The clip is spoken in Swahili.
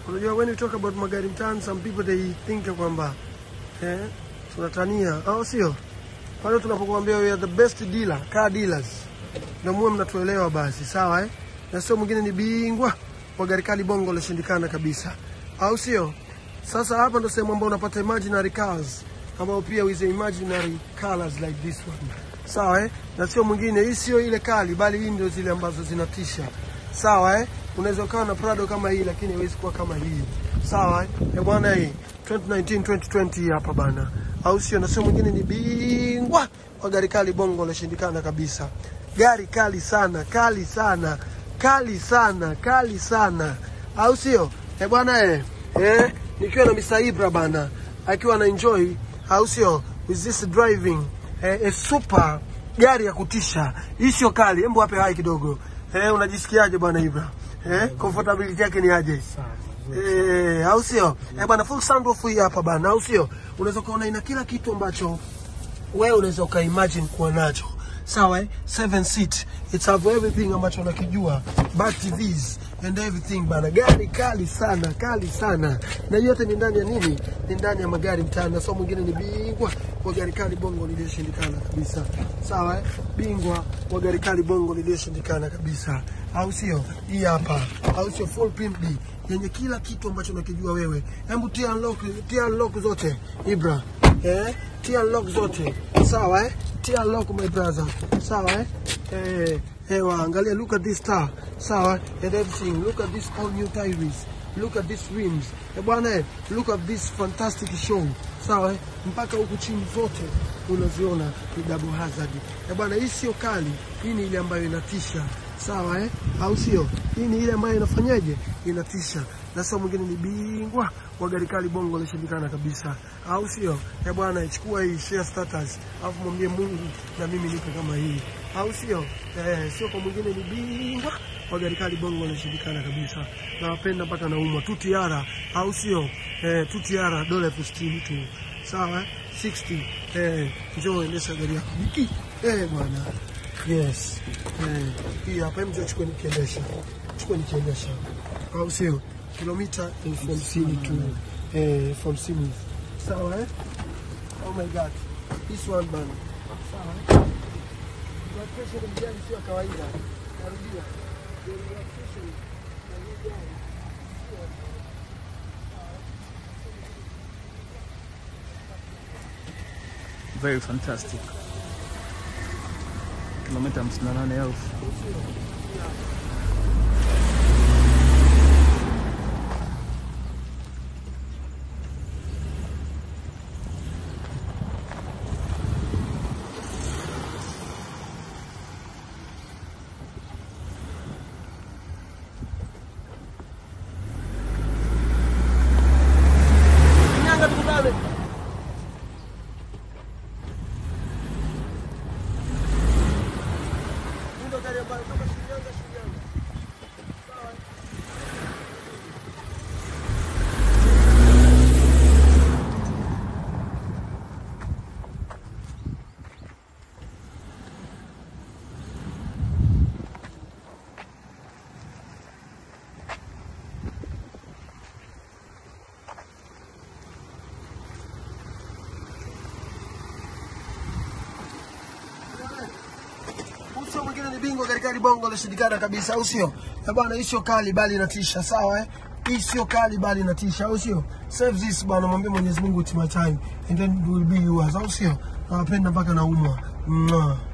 Unajua, when you talk about magari mtaani, some people they think kwamba eh, tunatania au sio? Pale tunapokuambia we are the best dealer, car dealers, ndio muwe mnatuelewa basi, sawa eh? Na sio mwingine ni bingwa wa gari kali bongo lishindikana kabisa, au sio? Sasa hapa ndo sehemu ambayo unapata imaginary cars ambao pia with imaginary colors like this one, sawa eh? Na sio mwingine, hii sio ile kali, bali hii ndio zile ambazo zinatisha, sawa eh? Unaweza ukawa na Prado kama hii, lakini haiwezi kuwa kama hii, sawa eh? Eh bwana, hii 2019 2020 hii hapa bana, au sio? Na sio mwingine ni bingwa wa gari kali bongo lishindikana kabisa, gari kali sana, kali sana, kali sana, kali sana, au sio? Eh bwana eh, eh, nikiwa na Mr. Ibra bana, akiwa na enjoy, au sio? With this driving eh, a super gari ya kutisha. Hii sio kali, hebu wape hai kidogo. Eh, unajisikiaje bwana Ibra? Eh, comfortability yake ni aje? Eh, au sio? Eh bwana, full sunroof hii hapa bana, au sio? Unaweza kuona ina kila kitu ambacho wewe unaweza ukaimagine kuwa nacho sawa eh? seven seat it's have everything ambacho unakijua back TVs and everything bana gari kali sana kali sana na yote ni ndani ya nini ni ndani ya magari mtaani na so mwingine ni bingwa wa gari kali bongo liliyoshindikana kabisa sawa eh? bingwa wa gari kali bongo liliyoshindikana kabisa au sio hii hapa au sio full pimp D yenye kila kitu ambacho unakijua wewe hebu tia unlock tia unlock zote Ibra eh, tia lock zote sawa eh? tia lock my brother sawa eh? Eh, eh, waangalia look at this car sawa and everything look at this all new tires look at these rims eh, bwana eh, look at this fantastic show sawa eh? mpaka huku chini zote unaziona ni double hazard eh, bwana hii sio kali hii ni ile ambayo inatisha sawa eh? au sio hii ni ile ambayo inafanyaje inatisha na sio mwingine ni bingwa wa gari kali bongo lishindikana kabisa, au sio? Eh bwana, chukua hii share status, alafu mwambie Mungu na mimi nipo kama hii, au sio? Eh, sio kwa mwingine ni bingwa wa gari kali bongo lishindikana kabisa. Nawapenda mpaka naumwa tu tiara, au sio? Eh, tu tiara dola elfu sitini tu, sawa? 60 eh, njoo endesha gari yako Biki. Eh bwana, yes eh, hii hapa mje chukua nikiendesha, chukua nikiendesha, au sio? kilomita elfu hamsini tu eh, elfu hamsini sawa eh? Oh my god, this one bana, sawa eh? Blood pressure ya mjani sio ya kawaida, narudia, The blood pressure ya mjani sio very fantastic. Kilomita 58,000. Shinyanga tukutane. Hii ndo gari ambayo toka Shinyanga, Shinyanga. Sawa. Uso mwingine ni bingwa katika hili bongo lishindikana kabisa, au sio? Eh bwana, hii sio kali bali inatisha, sawa eh? Hii sio kali bali inatisha, au sio? Save this bwana, mwambie Mwenyezi Mungu it's my time and then it will be yours, au sio? Nawapenda mpaka naumwa. Mwah.